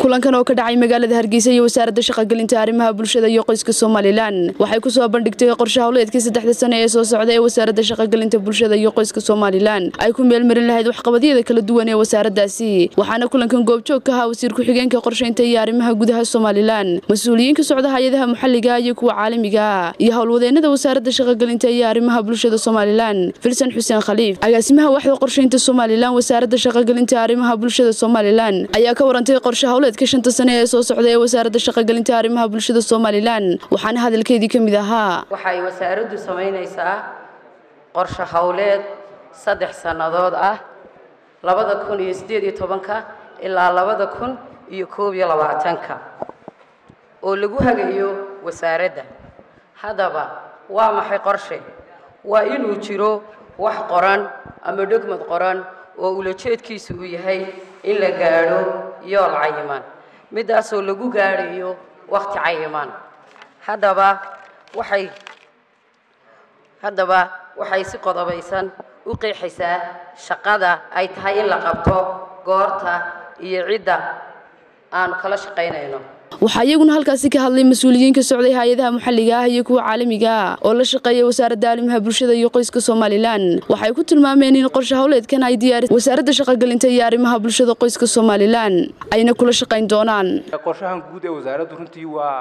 kulankan oo ka dhacay magaalada hargeysa iyo wasaaradda shaqagelinta arrimaha bulshada iyo qoyska somalilan waxay ku soo bandhigtay qorshe howleedkii saddexda sane ee soo socda ee wasaaradda shaqagelinta bulshada iyo qoyska somalilan ay ku meelmarin lahayd waxqabadyada kala duwan ee wasaaraddaasi waxaana kulankan goobjoog ka ahaa wasiir ku-xigeenka qorshaynta iyo arrimaha gudaha somalilan mas-uuliyiin ka socda hay-adaha maxalliga iyo kuwa caalamiga iyo howlwadeenada wasaaradda shaqagelinta iyo arrimaha bulshada somalilan filsan xuseen khaliif agaasimaha waxda qorshaynta somalilan wasaaradda shaqagelinta arrimaha bulshada somalilan ayaa ka warantay qorshe howleedka shanta sane ee soo socda ee wasaaradda shaqagelinta arrimaha bulshada somalilan waxaana hadalkeedii ka mid ahaa waxay wasaaraddu samaynaysaa qorshe howleed saddex sannadood ah labada kun iyo siddeed iyo tobanka ilaa labada kun iyo koob iyo labaatanka oo lagu hagayo wasaaradda haddaba waa maxay qorshe waa inuu jiro wax qoran ama dhogmad qoran oo ulajeedkiisu uu yahay in la gaadho yool cayiman middaasoo lagu gaadhayo wakhti cayiman haddaba waxay haddaba waxay si qodobaysan u qeexaysaa shaqada ay tahay in la qabto goorta iyo cidda aanu kala shaqaynayno waxaa iyaguna halkaasi ka hadlay mas-uuliyiin ka socday hay-adaha maxalliga ah iyo kuwa caalamiga ah oo la shaqeeya wasaaradda arrimaha bulshada iyo qoyska somalilan waxay ku tilmaameen in qorshe howleedkan ay diyaaris wasaaradda shaqagelinta iyo arrimaha bulshada qoyska somalilan ayna kula shaqayn doonaan qorshahan guud ee wasaaraddu runtii waa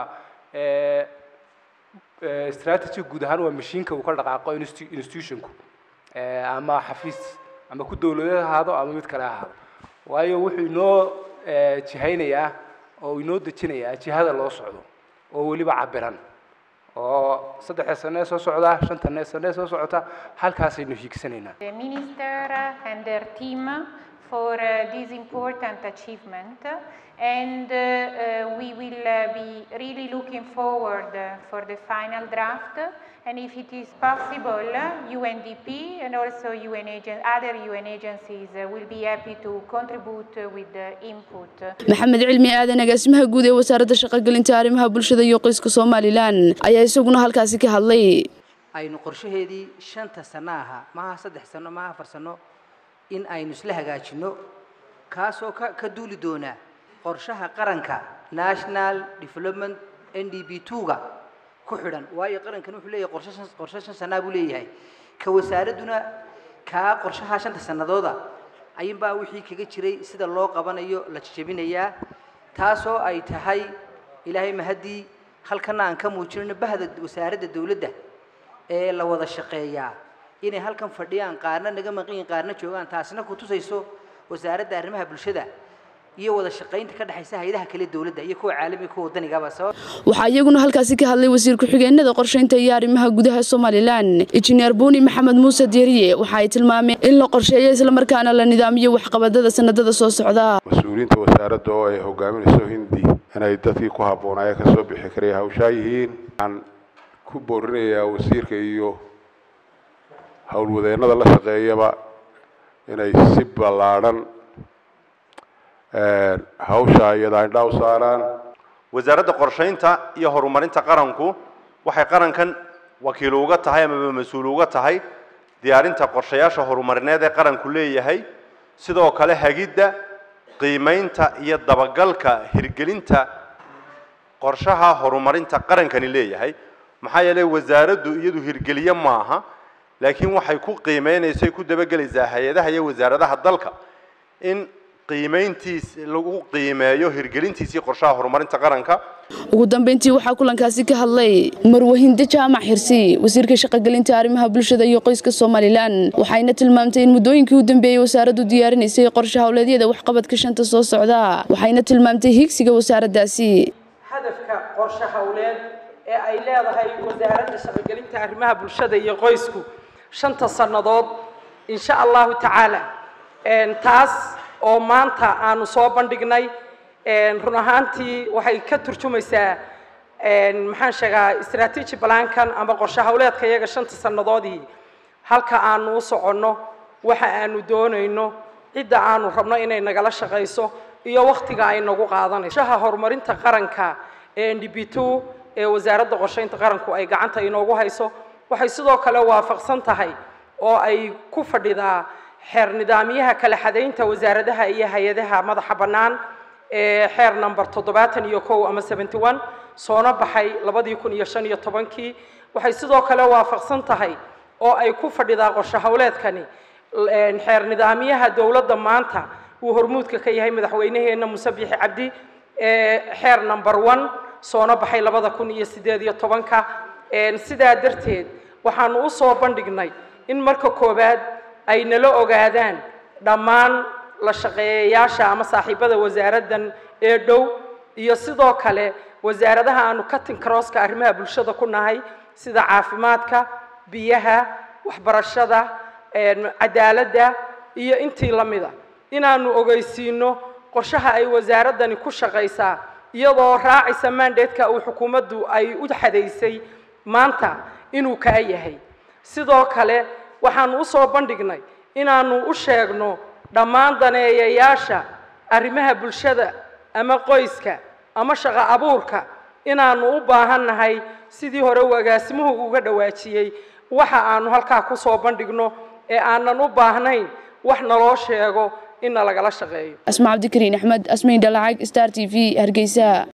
strategy guud ahaan waa mashiinka uu ka dhaqaaqo institutionku ama xafiis ama ku dowladeed ahaado ama mid kale ahaado waayo wuxuu inoo jihaynayaa oo inoo dejinayaa jihada loo socdo oo weliba cabiran oo saddexda sane soo socda shanta sane soo socota halkaasaynu hiigsanaynaa The minister and their team for uh, this important achievement and uh, uh, we will uh, be really looking forward uh, for the final draft and if it is possible uh, UNDP and also UN agen- other UN agencies uh, will be happy to contribute uh, with the input. maxamed cilmi aadan agaasimaha guud ee wasaaradda shaqagelinta arrimaha bulshada iyo qoyska somalilan ayaa isaguna halkaasi ka hadlay aynu qorshaheedii shanta sano ahaa maaha saddex sano maaha afar sano in aynu isla hagaajinno kaasoo ka ka duuli doona qorshaha qaranka national development n d b two-ga ku xidhan waayo qarankan wuxuu leeyahay qorshe shan qorshe shan sanaa buu leeyahay ka wasaaradduna kaa qorshaha shanta sanadooda ayuunbaa wixii kaga jiray sida loo qabanayo la jejebinayaa taasoo ay tahay ilaahay mahaddii halkana aan ka muujinayno bahda wasaaradda dowladda ee la wada shaqeeyaa inay halkan fadhiyaan qaarna naga maqan qaarna joogaan taasina ku tusayso wasaaradda arrimaha bulshada iyo wada shaqaynta ka dhexaysa hay'adaha kale dowladda iyo kuwa caalamiga kuwa wadanigaba sabab waxaa iyaguna halkaasi ka hadlay wasiir ku-xigeenada qorshaynta iyo arrimaha gudaha somalilan injineer buuni maxamed muuse dieriye waxa ay tilmaameen in la qorsheeyo islamarkaana la nidaamiyo waxqabadada sanadada soo socda mas-uuliyiinta wasaaradda oo ay hogaaminayso hindi inay dadkii ku habboonaaye ka soo bixi karaya hawshaa yihiin waxaan ku boorinayaa wasiirka iyo howlwadeennada la shaqeeyaba inay si ballaadhan hawsha iyada indhaa u saaraan wasaaradda qorshaynta iyo horumarinta qaranku waxay qarankan wakiil uga tahay amaba mas-uul uga tahay diyaarinta qorshayaasha horumarineed ee qaranku leeyahay sidoo kale hagidda qiimaynta iyo dabagalka hirgelinta qorshaha horumarinta qarankani leeyahay maxaa yeelay wasaaraddu iyadu hirgeliye maaha laakiin waxay ku qiimeynaysay ku dabagelaysaa hay-adaha iyo wasaaradaha dalka in qiimayntiis lagu qiimeeyo hirgelintiisii qorshaha horumarinta qaranka ugu dambeyntii waxaa kulankaasi ka hadlay marwahinde jaamac xirsi wasiirka shaqagelinta arrimaha bulshada iyo qoyska somalilan waxayna tilmaamtay in muddooyinkii u dambeeyey wasaaraddu diyaarinaysay qorshe howleedyada waxqabadka shanta soo socda waxayna tilmaamtay hiigsiga wasaaraddaasi hadafka qorshe howleed ee ay leedahay wasaaradda shaqagelinta arrimaha bulshada iyo qoysku shanta sannadood insha allahu tacaala taas oo maanta aanu soo bandhignay run ahaantii waxay ka turjumaysaa maxaan sheegaa strategy blankan ama qorshe howleedka iyaga shanta sannadoodii halka aanu u soconno waxa aanu doonayno cidda aanu rabno inay nagala shaqayso iyo wakhtiga ay nagu qaadanayso shaha horumarinta qaranka ee n d b two ee wasaaradda qorshaynta qaranku ay gacanta inoogu hayso waxay sidoo kale waafaqsan tahay oo ay ku fadhidaa xeer nidaamyaha kala xadaynta wasaaradaha iyo hay-adaha madaxa bannaan ee xeer number toddobaatan iyo kow ama seventy one soona baxay labadii kun iyo shan iyo tobankii waxay sidoo kale waafaqsan tahay oo ay ku fadhidaa qorshe howleedkani xeer nidaamyaha dowladda maanta uu hormuudka ka yahay madaxweyneheenna muse bixi cabdi xeer number one soona baxay labada kun iyo sideed iyo tobanka sidaa darteed waxaanu u soo bandhignay in marka koowaad ay nala ogaadaan dhammaan la shaqeeyayaasha ama saaxiibada wasaaraddan ee dhow iyo sidoo kale wasaaradaha aanu cutting crosska arrimaha bulshada ku nahay sida caafimaadka biyaha waxbarashada cadaaladda iyo intii la mida inaanu ogeysiino qorshaha ay wasaaraddani ku shaqaysaa iyadoo raacaysa mandatka uu xukuumaddu ay u xadaysay maanta inuu kaa yahay sidoo kale waxaanu u soo bandhignay inaanu u sheegno dhammaan daneeyayaasha arrimaha bulshada ama qoyska ama shaqo abuurka inaanu u baahan nahay sidii hore uu agaasimuhu uga dhawaajiyey waxa aanu halkaa ku soo bandhigno ee aanan u baahnayn wax naloo sheego in nalagala shaqeeyo asma cabdikariin axmed asmayn dhalacag star t v hargeysa